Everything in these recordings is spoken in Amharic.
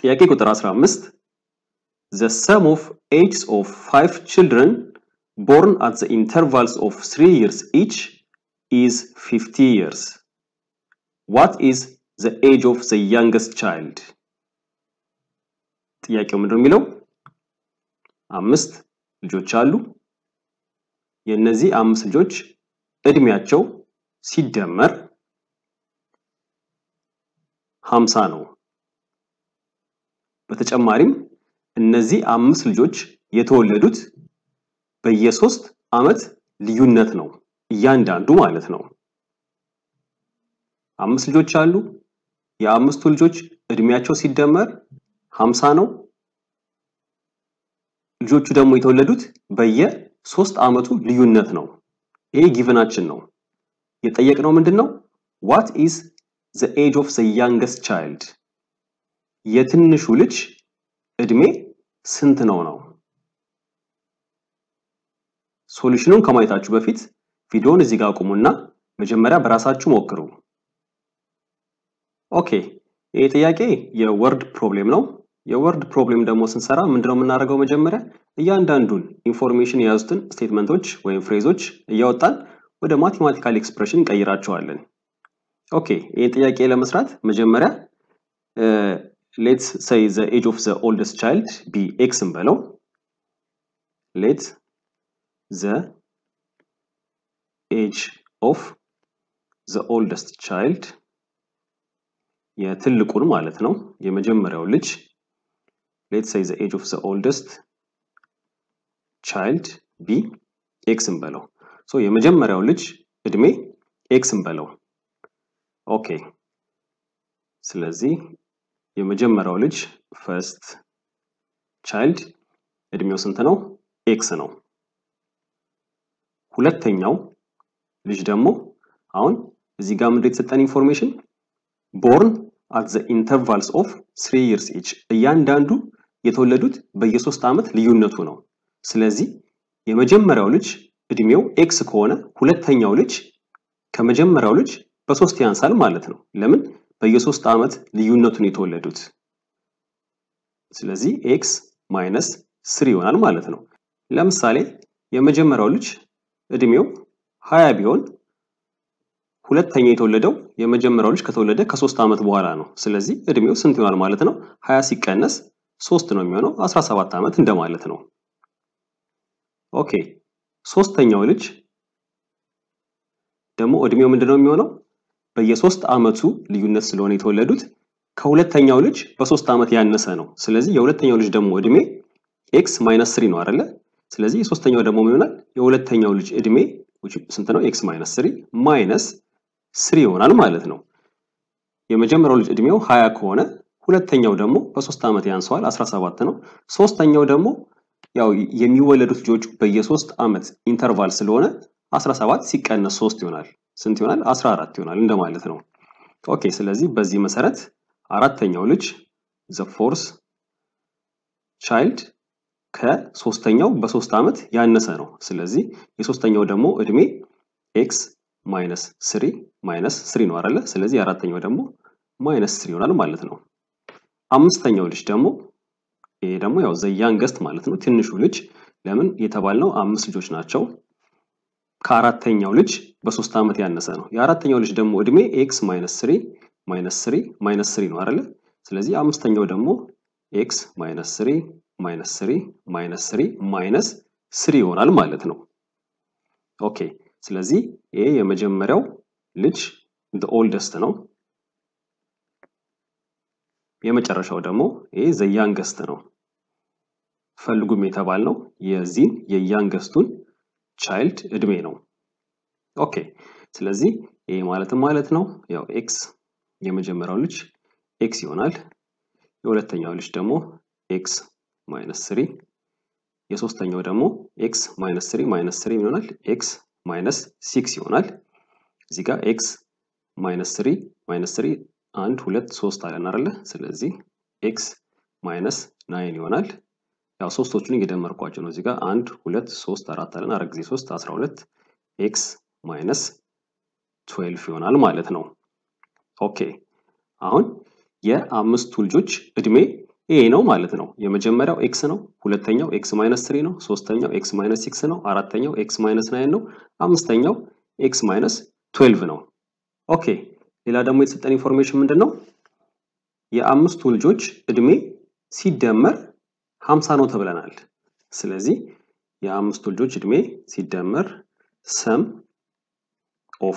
ጥያቄ ቁጥር 15 The sum of ages of five children born at the intervals of three years each is 50 years. What is the age of the youngest child? ጥያቄው ምንድን ነው የሚለው አምስት ልጆች አሉ። የእነዚህ አምስት ልጆች እድሜያቸው ሲደመር ሀምሳ ነው። በተጨማሪም እነዚህ አምስት ልጆች የተወለዱት በየሶስት ዓመት ልዩነት ነው እያንዳንዱ ማለት ነው። አምስት ልጆች አሉ። የአምስቱ ልጆች እድሜያቸው ሲደመር ሀምሳ ነው። ልጆቹ ደግሞ የተወለዱት በየሶስት ዓመቱ ልዩነት ነው። ይሄ ጊቭናችን ነው። የጠየቅነው ምንድን ነው? ዋት ኢዝ ዘ ኤጅ ኦፍ ዘ ያንገስት ቻይልድ የትንሹ ልጅ እድሜ ስንት ነው ነው። ሶሉሽኑን ከማየታችሁ በፊት ቪዲዮውን እዚህ ጋር አቁሙና መጀመሪያ በራሳችሁ ሞክሩ። ኦኬ፣ ይህ ጥያቄ የወርድ ፕሮብሌም ነው። የወርድ ፕሮብሌም ደግሞ ስንሰራ ምንድነው የምናደርገው? መጀመሪያ እያንዳንዱን ኢንፎርሜሽን የያዙትን ስቴትመንቶች ወይም ፍሬዞች እያወጣን ወደ ማቴማቲካል ኤክስፕሬሽን እንቀይራቸዋለን። ኦኬ፣ ይህ ጥያቄ ለመስራት መጀመሪያ ሌትስ ሰይ ዘ ኤጅ ኦፍ ዘ ኦልደስት ቻይልድ ቢ ኤክስ እንበለው። ሌት ዘ ኤጅ ኦፍ ዘ ኦልደስት ቻይልድ የትልቁን ማለት ነው የመጀመሪያው ልጅ ሌት ሰይ ዘ ኤጅ ኦፍ ዘ ኦልደስት ቻይልድ ቢ ኤክስ እንበለው። ሶ የመጀመሪያው ልጅ እድሜ ኤክስ እንበለው። ኦኬ ስለዚህ የመጀመሪያው ልጅ ፈርስት ቻይልድ እድሜው ስንት ነው? ኤክስ ነው። ሁለተኛው ልጅ ደግሞ አሁን እዚህ ጋር ምንድን የተሰጠን ኢንፎርሜሽን ቦርን አት ዘ ኢንተርቫልስ ኦፍ ስሪ ይርስ ኢች እያንዳንዱ የተወለዱት በየሶስት ዓመት ልዩነቱ ነው። ስለዚህ የመጀመሪያው ልጅ እድሜው ኤክስ ከሆነ ሁለተኛው ልጅ ከመጀመሪያው ልጅ በሶስት ያንሳል ማለት ነው። ለምን? በየሶስት ዓመት ልዩነቱን የተወለዱት። ስለዚህ ኤክስ ማይነስ ስሪ ይሆናል ማለት ነው። ለምሳሌ የመጀመሪያው ልጅ እድሜው ሀያ ቢሆን ሁለተኛ የተወለደው የመጀመሪያው ልጅ ከተወለደ ከሶስት ዓመት በኋላ ነው። ስለዚህ እድሜው ስንት ይሆናል ማለት ነው? ሀያ ሲቀነስ ሶስት ነው የሚሆነው አስራ ሰባት ዓመት እንደማለት ነው። ኦኬ ሶስተኛው ልጅ ደግሞ እድሜው ምንድነው የሚሆነው? በየሶስት ዓመቱ ልዩነት ስለሆነ የተወለዱት ከሁለተኛው ልጅ በሶስት ዓመት ያነሰ ነው። ስለዚህ የሁለተኛው ልጅ ደግሞ እድሜ ኤክስ ማይነስ ስሪ ነው አይደለ? ስለዚህ የሶስተኛው ደግሞ ምን ይሆናል? የሁለተኛው ልጅ እድሜ ስንት ነው? ኤክስ ማይነስ ስሪ ማይነስ ስሪ ይሆናል ማለት ነው። የመጀመሪያው ልጅ እድሜው ሀያ ከሆነ ሁለተኛው ደግሞ በሶስት ዓመት ያንሰዋል 17 ነው። ሶስተኛው ደግሞ ያው የሚወለዱት ልጆች በየሶስት ዓመት ኢንተርቫል ስለሆነ 17 ሲቀነስ 3 ይሆናል። ስንት ይሆናል? 14 ይሆናል እንደማለት ነው። ኦኬ ስለዚህ በዚህ መሰረት አራተኛው ልጅ ዘ ፎርስ ቻይልድ ከሶስተኛው በሶስት ዓመት ያነሰ ነው። ስለዚህ የሶስተኛው ደግሞ እድሜ ኤክስ ማይነስ ስሪ ማይነስ ስሪ ነው አይደለ? ስለዚህ የአራተኛው ደግሞ ማይነስ ስሪ ይሆናል ማለት ነው። አምስተኛው ልጅ ደግሞ ይሄ ደግሞ ያው ዘ ያንገስት ማለት ነው ትንሹ ልጅ ለምን የተባልነው አምስት ልጆች ናቸው። ከአራተኛው ልጅ በሶስት ዓመት ያነሰ ነው። የአራተኛው ልጅ ደግሞ እድሜ ኤክስ ማይነስ ስሪ ማይነስ ስሪ ማይነስ ስሪ ነው አይደለ? ስለዚህ አምስተኛው ደግሞ ኤክስ ማይነስ ስሪ ማይነስ ስሪ ማይነስ ስሪ ማይነስ ስሪ ይሆናል ማለት ነው። ኦኬ ስለዚህ ይሄ የመጀመሪያው ልጅ ዘ ኦልደስት ነው። የመጨረሻው ደግሞ ይሄ ዘ ያንገስት ነው። ፈልጉም የተባልነው የዚህን የያንገስቱን ቻይልድ እድሜ ነው። ኦኬ ስለዚህ ይሄ ማለትም ማለት ነው ያው ኤክስ የመጀመሪያው ልጅ ኤክስ ይሆናል። የሁለተኛው ልጅ ደግሞ ኤክስ ማይነስ ስሪ የሶስተኛው ደግሞ ኤክስ ማይነስ ስሪ ማይነስ ስሪ ይሆናል ኤክስ ማይነስ ሲክስ ይሆናል። እዚህ ጋር ኤክስ ማይነስ ስሪ ማይነስ ስሪ አንድ ሁለት ሶስት አለን አይደለ? ስለዚህ ኤክስ ማይነስ ናይን ይሆናል። ያው ሶስቶቹን እየደመርኳቸው ነው። እዚህ ጋር አንድ ሁለት ሶስት አራት አለን አራት ጊዜ ሶስት አስራ ሁለት ኤክስ ማይነስ ትዌልፍ ይሆናል ማለት ነው። ኦኬ አሁን የአምስቱ ልጆች እድሜ ኤ ነው ማለት ነው። የመጀመሪያው ኤክስ ነው፣ ሁለተኛው ኤክስ ማይነስ ትሪ ነው፣ ሶስተኛው ኤክስ ማይነስ ሲክስ ነው፣ አራተኛው ኤክስ ማይነስ ናይን ነው፣ አምስተኛው ኤክስ ማይነስ ትዌልቭ ነው። ኦኬ ሌላ ደግሞ የተሰጠን ኢንፎርሜሽን ምንድን ነው? የአምስቱ ልጆች እድሜ ሲደመር ሀምሳ ነው ተብለናል። ስለዚህ የአምስቱ ልጆች እድሜ ሲደመር ሰም ኦፍ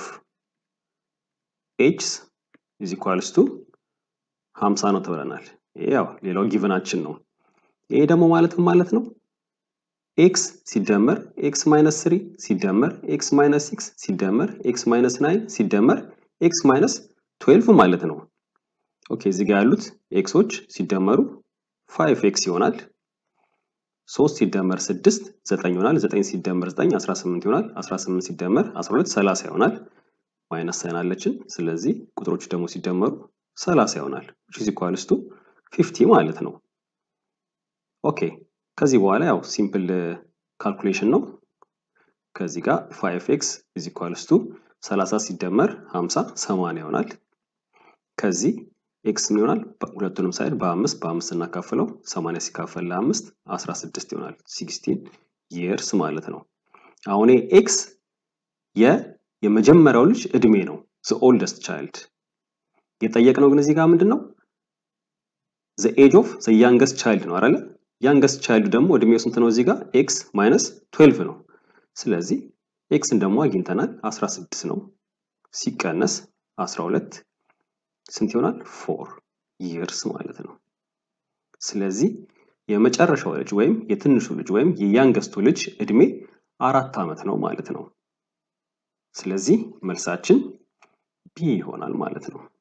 ኤችስ ኢዝ ኢኳልስ ቱ ሀምሳ ነው ተብለናል። ይሄ ያው ሌላው ጊቨናችን ነው። ይሄ ደግሞ ማለትም ማለት ነው ኤክስ ሲደመር ኤክስ ማይነስ ስሪ ሲደመር ኤክስ ማይነስ ሲክስ ሲደመር ኤክስ ማይነስ ናይን ሲደመር ኤክስ ማይነስ ትዌልቭ ማለት ነው። ኦኬ እዚህ ጋር ያሉት ኤክሶች ሲደመሩ ፋይቭ ኤክስ ይሆናል። ሶስት ሲደመር ስድስት ዘጠኝ ይሆናል። ዘጠኝ ሲደመር ዘጠኝ አስራ ስምንት ይሆናል። አስራ ስምንት ሲደመር አስራ ሁለት ሰላሳ ይሆናል። ማይነስ ሳይን አለችን። ስለዚህ ቁጥሮቹ ደግሞ ሲደመሩ ሰላሳ ይሆናል። which is equals to 50 ማለት ነው። ኦኬ ከዚህ በኋላ ያው ሲምፕል ካልኩሌሽን ነው። ከዚህ ጋር 5x is equals to 30 ሲደመር 50 80 ይሆናል። ከዚህ ኤክስ ምን ይሆናል? ሁለቱንም ሳይድ በአምስት በአምስት እናካፍለው 80 ሲካፈል ለአምስት 16 ይሆናል። 16 years ማለት ነው። አሁን ኤክስ የ የመጀመሪያው ልጅ እድሜ ነው። the oldest child የጠየቅነው ግን እዚህ ጋር ምንድን ነው? the age of the youngest child ነው አይደለ? youngest child ደግሞ እድሜው ስንት ነው? እዚህ ጋር ኤክስ ማይነስ 12 ነው። ስለዚህ ኤክስን ደግሞ አግኝተናል 16 ነው ሲቀነስ 12 ስንት ይሆናል? ፎር ይርስ ማለት ነው። ስለዚህ የመጨረሻው ልጅ ወይም የትንሹ ልጅ ወይም የያንገስቱ ልጅ እድሜ አራት ዓመት ነው ማለት ነው። ስለዚህ መልሳችን ቢ ይሆናል ማለት ነው።